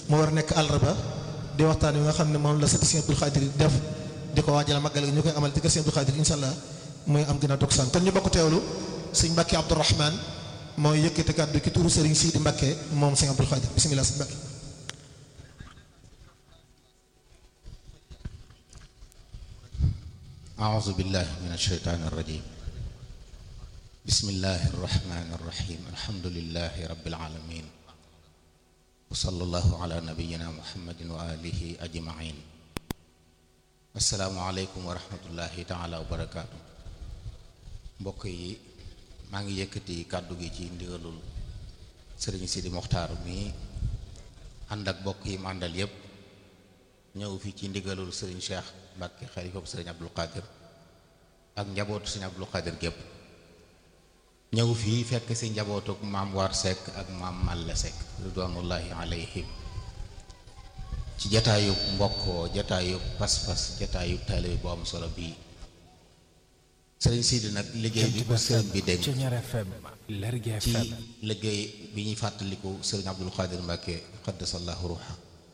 moo war a nekk àllarba di waxtaan wi nga xam ne moom la sëti Sëriñ Abdul Xaadir def di ko waajal màggal gi ñu koy amal ci kër Sëriñ Abdul Xaadir insha allah mooy am gën a dog saan kon ñu bokk teewlu sëñ Mbàkke Abdourahman mooy yëkkati kàddu ki turu Sëriñ Sidi Mbàkke moom Sëriñ Abdul Xaadir bismillah sëñ Mbàkke أعوذ بالله من الشيطان الرجيم بسم الله الرحمن الرحيم الحمد لله رب العالمين وصلى الله على نبينا محمد وآله أجمعين السلام عليكم ورحمة الله تعالى وبركاته mbokk yi maa ngi yëkkati kàddu gi ci ndigalul sëriñ Sidi Moxtaar mi ànd ak bokk yi mu àndal yépp ñëw fii ci ndigalul sëriñ Cheikh Mbàkke xalifa sëriñ Abdul Qadir ak njabootu sëriñ Abdul Qadir gépp ñëw fii fekk si njabootuk maam War Seck ak maam Malle Seck ridwanullahi alayhim ci jataayub mbokkoo jataayub pas-pas jataayub taalibe bu am solo bii sëriñ Sidi nag liggéey bi ko sëriñ bi dénk ci liggéey bi ñuy fàttaliku sëriñ Abdul Qadir Mbàkke qaddasallahu ruuxa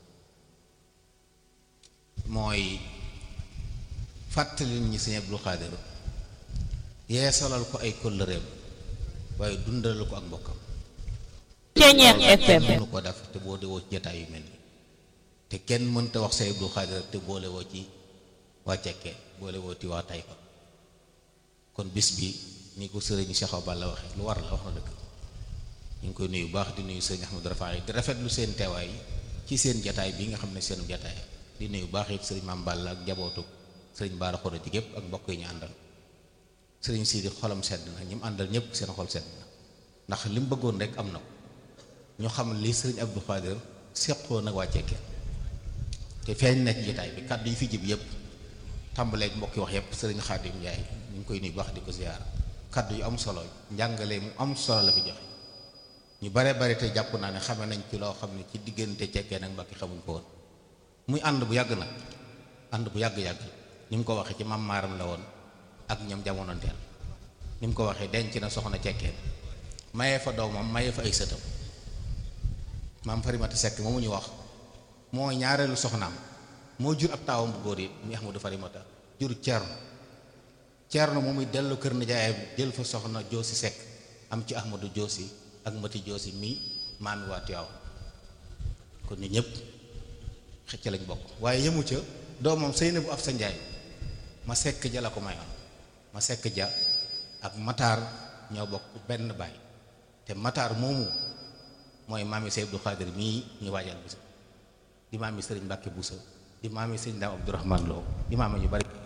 mooy fàttali ñi sëñ Abdul Xaadir yeesalal ko ay kóllëreem waaye dundalal ko ak mbokkam Ceeñeex FM mënu ko def te boo dewoo ci jataay yu mel ni te kenn mënta wax sëñ Abdul Xaadir te boole woo ci waa cekkee boole woo ci waa Tayfa kon bis bi ni ko sëriñ Cheikh Balla waxee lu war la wax na dëgg ñu ngi koy nuyu baax di nuyu sëriñ Ahmadou Rafaay di rafetlu seen teewaay ci seen jataay bi nga xam ne seen jataay di nuyu baax it sëriñ Maam Balla ak njabootu sëriñ Baara Xoro ji gépp ak mbokk yi ñu àndal sëriñ Sidi xolam sedd na ñi mu àndal ñëpp seen xol sedd na ndax li mu bëggoon rek am na ko ñu xam li sëriñ Abdou Khadir seqoo nag waa Cekkeen te feeñ na ci jotaay bi kàddu yi fi jib yëpp tàmbaleeg mbokk yi wax yëpp sëriñ Xaadim Njaay ñu ngi koy nuyu baax di ko ziyaar kàddu yu am solo njàngale mu am solo la fi joxe ñu bare bare te jàpp naa ne xame nañ ci loo xam ne ci diggante Cekkeen ak Mbàkke xamuñ ko woon muy ànd bu yàgg nag ànd bu yàgg-yàgg ni mu ko waxee ci mam maaram la woon ak ñoom jamonoonteel ni mu ko waxee denc na soxna cekkeen mayee fa doomam mayee fa ay sëtam maam farimata sekk moomu ñu wax moo ñaareelu soxnaam moo jur ab taawam bu góor yi muy ahmadu farimata jur ceerno ceerno moom muy dellu kër nijaayam jël fa soxna joosi sekk am ci ahmadu joosi ak mati joosi mii maami waa Tiwaawan kon ñu ñëpp xëcc lañ bokk waaye yëmu ca doomam sëy na bu af sa njaay ma sekk ja la ko mayoon ma sekk ja ak mataar ñoo bokk benn baay te mataar moomu mooy maami Sëñ Abdou Khadir mii ñu waajal bisa di maami sëriñ Mbàkke Buso di maami sëriñ Daam Abdourahman Lo di maami ñu bari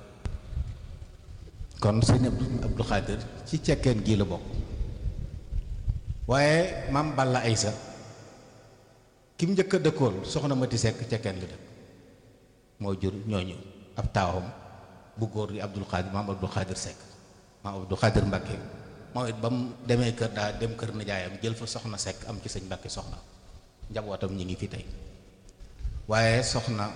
kon sëñ Abdou Khadir ci cekkeen gii la bokk waaye maam Balla Aysa kim njëkk a dëkkoon soxna Mati Sekk cekkeen la dëkk moo jur ñooñu ab taawam bu góor di Abdul Xaadir maam Abdul Xaadir Sekk maam Abdul Xaadir Mbàkke moom it ba mu demee kër daa dem kër nijaayam jël fa soxna Sekk am ci sëñ Mbàkke soxna njabootam ñi ngi fi tey waaye soxna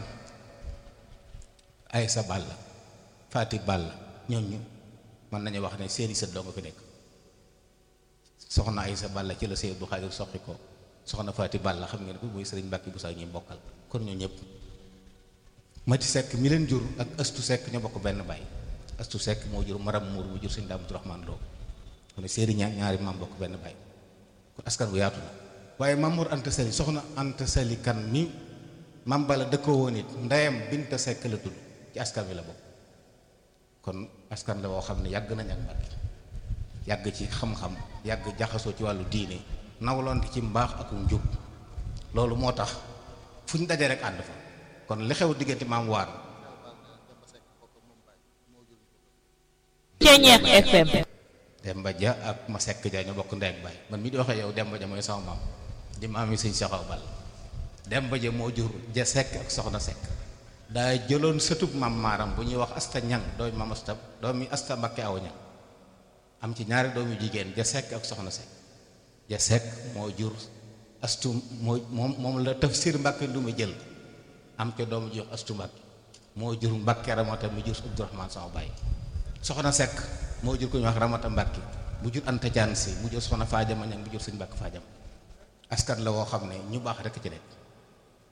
Aysa Balla Faati Balla ñooñu mën nañu wax ne seeni sët doo nga fi nekk soxna Aysa Balla ci la sëñ Abdul Xaadir soqi ko soxna Faati Balla xam ngeen ko muy sëriñ Mbàkke bu sax ñuy bokkal kon ñoo ñëpp mati sekk mi leen jur ak astu sekk ñoo bokk benn baay astu sekk moo jur maram muur mu jur sëñ Daam Abdurahmaan Lo kon séeri ñaar ñaari maam bokk benn baay kon askan bu yaatu la waaye Mamour Anta Sali soxna Anta Sali kan mi mam bala dëkkoo woon it ndeyam Binta Sekk la tudd ci askan bi la bokk kon askan la woo xam ne yàgg nañ ak Mbàkke yàgg ci xam-xam yàgg jaxasoo ci wàllu diine nawloonte ci mbaax ak njub loolu moo tax fu ñu dajee rek ànd fa kon li xew diggante maam waar Ceeñeex FM Demba Ja ak ma sekk ja ñoo bokk ndey ak baay man mii di waxee yow Demba Ja mooy sama maam di maam yi sëñ Saxaw Bal Demba Ja moo jur ja sekk ak soxna sekk daa jëloon sëtub maam maaram bu ñuy wax asta ñang doomi maam asta doomi asta Mbakke aw ñang am ci ñaari doomi jigéen ja sekk ak soxna sekk ja sekk moo jur astu moo moom moom la tafsir Mbàkke du ma jël am ca doomu jox astu Mbàkke moo jur Mbàkke ramata mu jur Abdourahman sama baay soxna sekk moo jur ko ñu wax ramata Mbàkke mu jur Anta Jaan si mu jur soxna faajama ñang mu jur sëñ Mbàkke faajam askan la woo xam ne ñu baax rekk ci nekk